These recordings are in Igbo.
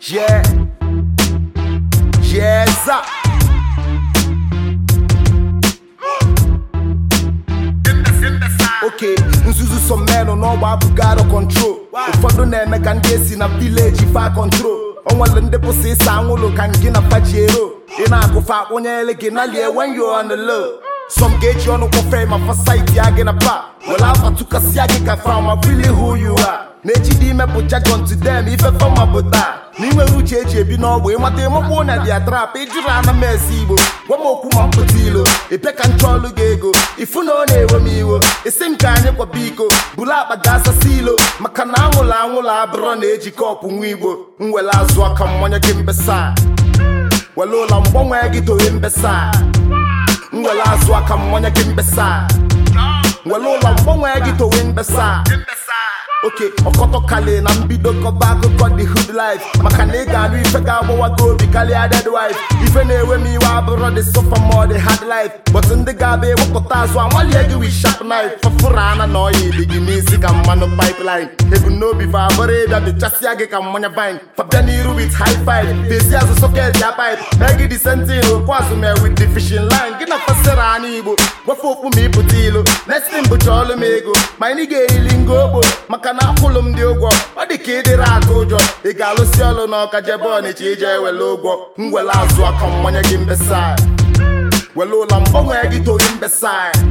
Yeah. Yes, sir. oke nzuzu so menụ n'ọgba abụghị out of control ụfọdụ na-eme ka ndị esi na vileji fa control onwere ndị bụsị ịsa anwụlụ ka gị na pajiero ị na-agụfa akpụnyere gị na lie when you on the low some ga-eji ọnụ kpọfe ma fasaiti ya gị na pa were afa tụkasịa gị ka from a really who you are na-ejide imepụ jargon to them ife fọma bụ taa na inwere uche eji ebi n'ọgbụ ịmata ịmakpụ na dia trap ịjụrụ ana m esi igbo gwa m okwu ma mpụta ilo ịpịa ka nchọ ọlụ gị ego ifu na ọ na-ewe m iwo isi m ka anyị kwaba iko buru akpa ga asasị ilo maka na anwụrụ anwụrụ abụrọ na-eji kọpụ nwa igbo m were azụ aka mmanya gị mbesa were ụlọ mgbanwe gị dowe mbesa m were azụ aka mmanya gị mbesa were ụlọ mgbanwe gị dowe mbesa oke ọkọtọ kali na mbido kọba akụkọ the hood life maka na ị ga-anụ ife ga-agbawa gị obi karịa dead wife ife na-ewe m iwe abụrọ the sofa ma the hard life but ndị ga-abịa ewepụta azụ amalie gị with sharp knife fọfụrụ ana na ọya ili gị n'isi ka mmanụ pipeline ebumnobi fa abụrụ ịbịa bịchasịa gị ka mmanya vine fabịa n'iru with high five bezi azụ soket ya pipe mee gị disentin okwu azụ mee with the fishing line gị na fasịra ana igbo gwafe okpu ma ịpụta ilo next thing bụcha ọlụ m ego ma anyị ga-eyili ngo ogbo maka na akwụlụ m dị ụgwọ ọ dị ka ịdịrị atụ ụjọ ị ga-alụsi ọlụ n'ọka jebe ọnịcha ije ewele ụgwọ m were azụ aka mmanya gị mbesa were ụlọ mgbanwe gị toyi mbesa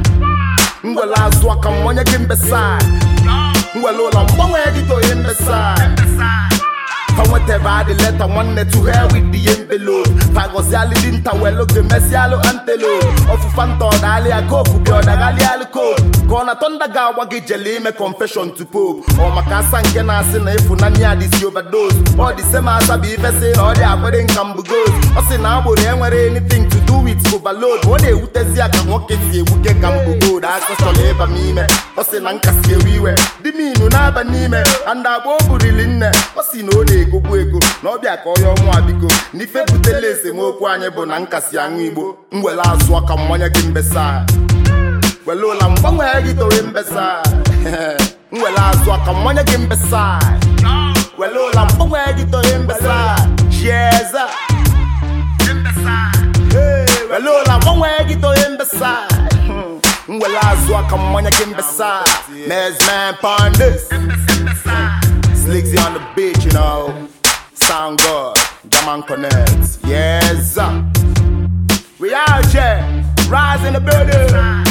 m were azụ aka mmanya gị mbesa m were ụlọ mgbanwe gị toyi mbesa fa nwetebe adị leta nwanne to hell with the envelope fagọzialụ dị nta welu gị mesialụ antelo ọfụfa nta ọdalịa kofu gị ọdaghalịalụ kofu ka ọ na tọnda ga-agwa gị jele ime confession to pope ọ maka asa nke na-asị na ịfụnanya ya dịsi overdose ọ dị sema asa bụ ife sị na ọ dị akwere nka mbugos ọ sị na agboro enwere anything to do with overload ọ na-ewutezi ya ka nwoke si ewuke ka mbugod akọsọla ịba m ime ọ sị na nkasi ewe iwe dị m inu na-aba n'ime anda agba o burili nne ọ sị na ọ na-egokwu ego na ọbịa ka ọya ọnwa biko n'ife butela esemokwu anyị bụ na nkasi aṅụ igbo m were azụ aka mmanya gị mbesa were ụla mgbanwe gị towe mbesa m were azụ aka mmanya gị mbesa were ụla mgbanwe gị towe mbesa chieza were ụla mgbanwe gị towe mbesa m were azụ aka mmanya gị mbesa mesman pandis Slicks on the beach, you know. Sound good. Jaman Connect. Yes, sir. We out here. Rise in the building.